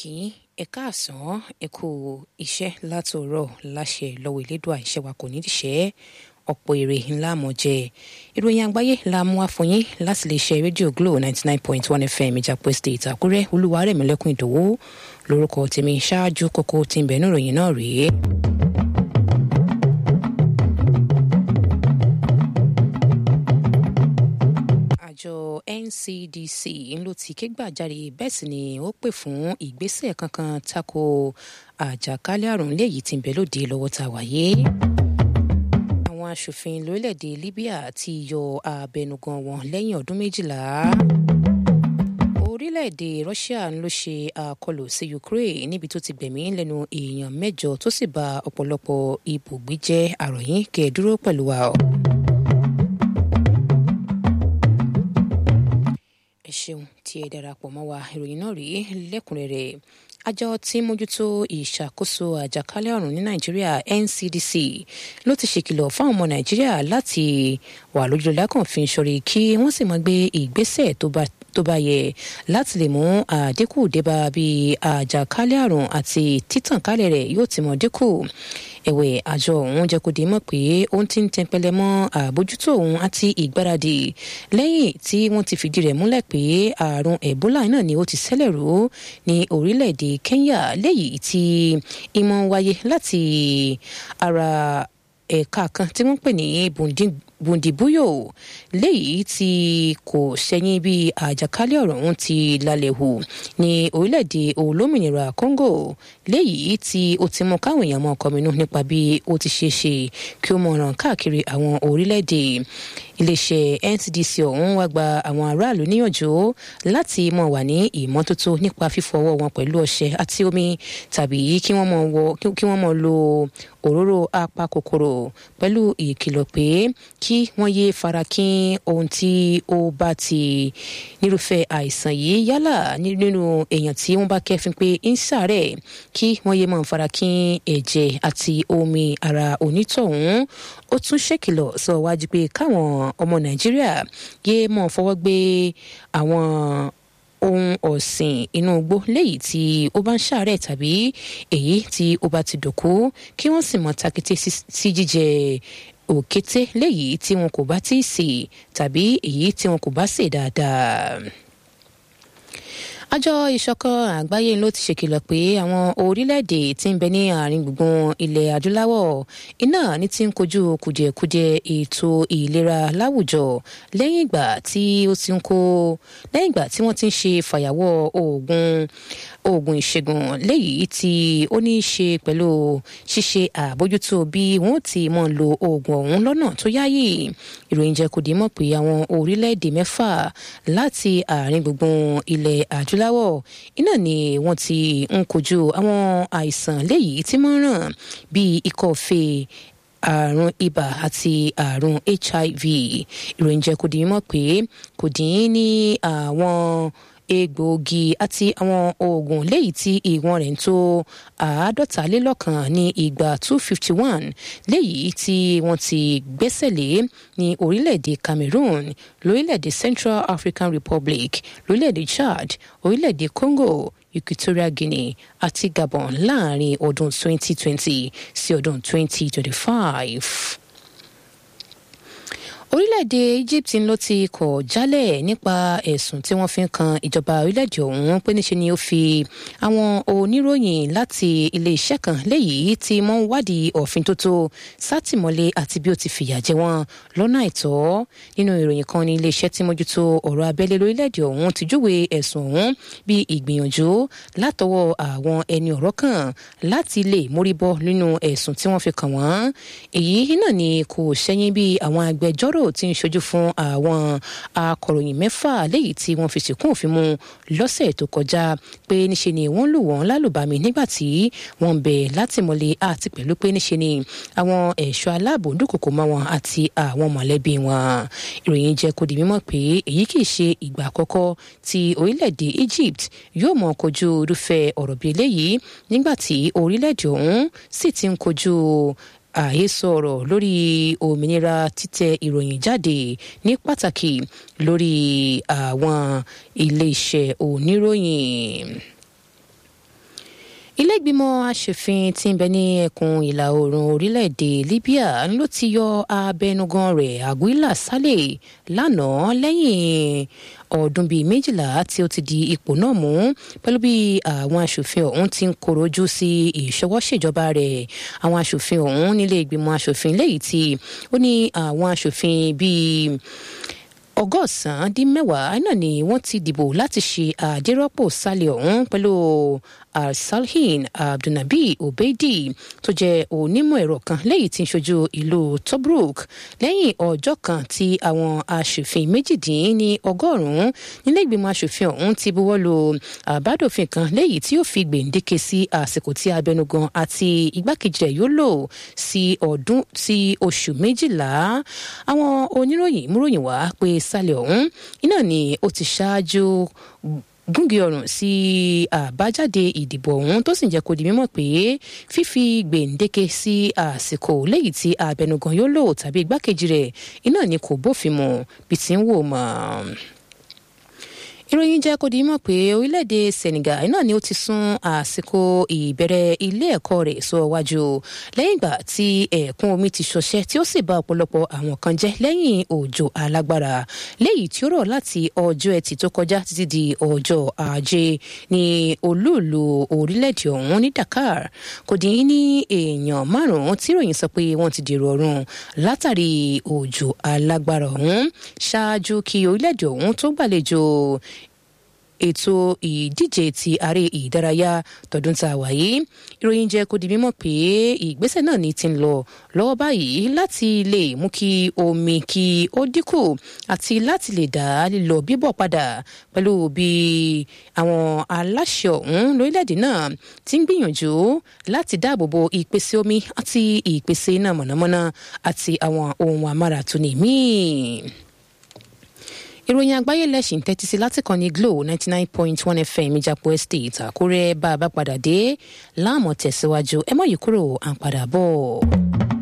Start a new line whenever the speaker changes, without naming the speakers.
kí ẹ káàsán ẹ kú iṣẹ́ látòórọ̀ láṣẹ lọ́wọ́ elédùà iṣẹ́ wa kò ní díṣẹ́ ọ̀pọ̀ èrè ńlá mọ̀ jẹ ìròyìn àgbáyé la mú wá fún yín láti lè ṣe rédíò glo ninety nine point one fm ìjàpọ̀ state àkúrẹ́ olúwarẹ̀mílẹ́kùn ìdòwú lórúkọ tèmi ṣáájú kókó tí ń bẹ̀ẹ́nú ìròyìn náà rèé. àjọ ncdc ló ti ké gbàjarè bẹ́ẹ̀ sì ni ó pè fún ìgbésẹ̀ kankan tako àjàkálẹ̀ àrùn léyìí tí ń bẹ lóde lọ́wọ́ tá a wáyé àwọn aṣòfin lórílẹ̀‐èdè libya ti yọ abẹnugan wọn lẹ́yìn ọdún méjìlá orílẹ̀‐èdè russia ló ṣe àkọlù sí ukraine níbi tó ti gbẹ̀mí lẹ́nu èèyàn mẹ́jọ tó sì ba ọ̀pọ̀lọpọ̀ ibùgbé jẹ́ àròyìn kẹ́ẹ̀dúró pẹ̀lú wa. ẹ ṣeun tí ẹ darapọ̀ mọ́ wa ìròyìn náà rí lẹ́kùnrẹ́rẹ́ àjọ tí mójútó ìṣàkóso àjàkálẹ̀ àrùn ní nàìjíríà ncdc ló ti ṣèkìlọ̀ fáwọn ọmọ nàìjíríà láti wà lójú lákànfin ṣọ̀rí kí wọ́n sì máa gbé ìgbésẹ̀ tó bá tó bá yẹ láti lè mú àdínkù débà bí àjàkálẹ̀ àrùn àti títànkálẹ̀ rẹ̀ yóò ti mọ̀ dínkù ẹ̀wẹ̀ àjọ ọ̀hún jẹ́ kó di mọ̀ pé òun ti ń tẹnpẹlẹ mọ́ àbójútó òun àti ìgbáradì lẹ́yìn tí wọ́n ti fìdí rẹ̀ múlẹ̀ pé àrùn ebola náà ni ó ti ṣẹlẹ̀ rú ní orílẹ̀-èdè kenya léyìí tí ìmọ̀ wáyé láti ara ẹ̀ka kan tí wọ́n pè ní bundibuyo léyìí tí kò ṣẹ̀yìn bí àjàkálẹ̀ ọ̀rọ̀ ọ̀hún ti lálẹ́ hù ní orílẹ̀-èdè olómìnira congo léyìí tí ó ti mú káwọn èèyàn mọ́ kọminú nípa bí ó ti ṣe ṣe kí ó mọ̀ ràn káàkiri àwọn orílẹ̀-èdè iléeṣẹ́ ncdc ọ̀hún wá gba àwọn aráàlú níyànjú láti mọ̀ wà ní ìmọ́tótó nípa fífọwọ́ wọn pẹ̀lú ọṣẹ àti omi tàbí kí wọ́n mọ̀ lo òróró apakòkòrò pẹ̀lú ìkìlọ̀ pé kí wọ́n yé farakín ohun tí ó bá ti nírúfẹ́ àìsàn yìí yálà nínú èèyàn tí wọ́n bá kẹ́fín pé ń ṣàárẹ̀ kí wọ́n yé máa farakín ẹ̀jẹ̀ àti omi ara onítọ̀hún ó tún ṣèkìlọ̀ sọ wájú pé káwọn ọmọ nàìjíríà yé mọ̀ fọwọ́ gbé àwọn ohun ọ̀sìn inú igbó léyìí tí ó bá ń ṣàárẹ̀ tàbí èyí tí ó bá ti dòkú kí wọ́n sì mọ̀ takété sí jíjẹ òkété léyìí tí wọn kò bá tí ì sè tàbí èyí tí wọn kò bá sè dáadáa àjọ ìṣọ̀kan àgbáyé ló ti ṣèkìlọ̀ pé àwọn orílẹ̀-èdè tí ń bẹ ní àárín gbùngbùn ilẹ̀ adúláwọ̀ iná ní ti ń kojú kùdìẹ̀kudiẹ ètò ìlera láwùjọ lẹ́yìn ìgbà tí ó ti ń kó lẹ́yìn ìgbà tí wọ́n ti ń ṣe fàyàwọ́ oògùn oògùn ìṣègùn léyìí tí ó ní í ṣe pẹ̀lú ṣíṣe àbójútó bí wọ́n ti mọ̀ lo oògùn ọ̀hún lọ́nà tó yáyì ìròyìn jẹ́ kó di mọ̀ pé àwọn orílẹ̀-èdè mẹ́fà láti àárín gbùngbùn ilẹ̀ adúláwọ̀ iná ni wọ́n ti ń kojú àwọn àìsàn léyìí tí wọ́n ràn bíi ikọ́ fèé àrùn ibà àti àrùn hiv ìròyìn jẹ́ kó di mọ̀ pé kò dín ní àwọn egbòogi àti àwọn oògùn léyìí tí ìwọ̀n rẹ̀ ń tó àádọ́talélọ́kan ní ìgbà two fifty one léyìí tí wọ́n ti gbẹ́sẹ̀ lé ní orílẹ̀-èdè Cameroon lórílẹ̀-èdè Central African Republic lórílẹ̀-èdè Chad orílẹ̀-èdè Congo Equatorial Guinea àti Gabon láàrin ọdún twenty twenty sí ọdún twenty twenty five orílẹ̀-èdè Egypt ló ti kọ̀ jálẹ̀ nípa ẹ̀sùn tí wọ́n fi ń kan ìjọba orílẹ̀-èdè ọ̀hún pé níṣe ni ó fi àwọn oníròyìn láti ilé-iṣẹ́ kan léyìí tí wọ́n ń wádìí òfin tó tó sátìmọ́lé àti bí ó ti fìyà jẹ wọ́n lọ́nà àìtọ́ nínú ìròyìn kan ní ilé-iṣẹ́ tí mójútó ọ̀rọ̀ abẹ́lé lórílẹ̀-èdè ọ̀hún ti júwe ẹ̀sùn ọ̀hún bí ìgbìyànjú látọwọ́ àwọn ẹni ọ̀rọ̀ kan láti lè mórí bọ́ nínú ẹ̀sùn tí wọ́n fi kàn wọ́n èyí náà ni kò ṣẹ́yìn bí àwọn agbẹjọ́rò tí ń ṣojú fún àwọn akọ̀ròyìn mẹ́fà léyìí tí wọ́n fi sìnkún òfin mu lọ́sẹ̀ tó kọjá pé níṣe ni wọ́n lù wọ́n lálùbami nígbà tí wọ́n ń bẹ látìmọ́lé àti pẹ̀lú pé níṣe ni àwọn ẹ̀ṣọ́ aláàbò dúnkòkò mọ́ wọn àti àwọn mọ̀lẹ́bí wọn ìròyìn jẹ́ kó di mímọ̀ pé èyí kì í ṣe ìgbà àkọ́kọ́ tí orílẹ̀-èdè Egypt yóò mọ̀ kojú irúfẹ́ ọ̀rọ̀ bíi eléyìí nígbà tí orílẹ̀-èdè ọ̀hún sì ti ń kojú àhesọ ọ̀rọ̀ lórí òmìnira títẹ ìròyìn jáde ní pàtàkì lórí àwọn iléeṣẹ́ oníròyìn ilé ìgbìmọ̀ asòfin tí ń bẹ ní ẹkùn ìlà oòrùn orílẹ̀-èdè libya ló ti yọ abẹnugan rẹ̀ aguila saleh lánàá lẹ́yìn ọdún bíi méjìlá tí ó ti di ipò náà mú pẹ̀lú bí àwọn asòfin ọ̀hún ti ń korojú sí ìṣọwọ́ṣèjọba rẹ̀ àwọn asòfin ọ̀hún nílé ìgbìmọ̀ asòfin lẹ́yìn tí ó ní àwọn asòfin bíi ọgọ́sàn-án dín mẹ́wàá náà ni wọ́n ti dìbò láti ṣe àdírọ́pò sálẹ̀ ọ̀hún pẹ̀lú alsalhin abdulnabi obeidi tó jẹ́ onímọ̀ ẹ̀rọ kan lẹ́yìn tí ń ṣojú ìlú tobruk lẹ́yìn ọjọ́ kan tí àwọn aṣòfin méjìdín ní ọgọ́rùn-ún nílé ìgbìmọ̀ aṣòfin ọ̀hún ti buwọ́ lu àbádòfin kan lẹ́yìn tí ó fi gbèǹdéke sí àsìkò tí abẹnugan àti igbákejì rẹ̀ yóò lò sí ọdún sí oṣù méjìlá àwọn oníròyìn múròyìn wá pé sálẹ̀ ọ̀hún iná ni ó ti ṣáájú gúngi ọrùn sí àbájáde ìdìbò ọ̀hún tó sì ń jẹ́ kó di mímọ̀ pé fífi gbèǹdéke sí àsìkò lẹ́yìn tí abẹnugan yóò lò tàbí igbákejì rẹ̀ iná ni kò bófin mu bí ti ń wò mọ́ ìròyìn jẹ́ kó di mọ̀ pé orílẹ̀-èdè Senegal náà ni ó ti sún àsìkò ìbẹ̀rẹ̀ ilé ẹ̀kọ́ rẹ̀ sọ wájú lẹ́yìn ìgbà tí ẹ̀kún omi ti ṣọṣẹ́ tí ó sì bà ọ̀pọ̀lọpọ̀ àwọn kan jẹ́ lẹ́yìn òjò alágbára léyìí tí ó rọ̀ láti ọjọ́ ẹtì tó kọjá títí di ọjọ́ ajé ní olúùlú orílẹ̀-èdè ọ̀hún ní Dakar kò dín ní èèyàn márùn-ún tí ìròyìn sọ pé wọ́n ti dèrò ọ̀run látàrí òjò alágbára ọ̀hún ṣáájú kí orílẹ̀-èdè ọ̀hún tó gbàlejò ètò ìdíje ti ààrẹ ìdárayá tọdún tá a wà yìí ìròyìn jẹ́ kó di mímọ̀ pé ìgbésẹ̀ náà ní ti ń lọ lọ́wọ́ báyìí láti lè mú kí omi kí ó dínkù àti láti lè dá lílọ bíbọ̀ padà pẹ̀lú bí àwọn aláṣẹ ọ̀hún lórílẹ̀‐èdè náà ti ń gbìyànjú láti dáàbò bo ìpèsè omi àti ìpèsè iná mọ̀nàmọ́ná àti àwọn ohun amáratuni míì ìròyìn àgbáyé lẹ́sìn tẹ́tí sí láti kàn ní Glo ninety nine point one FM ìjàpọ̀ estate Àkúrẹ́ bá a bá padà dé láàmú tẹ̀síwájú ẹ mọ̀ yìí kúrò à ń padà bọ̀.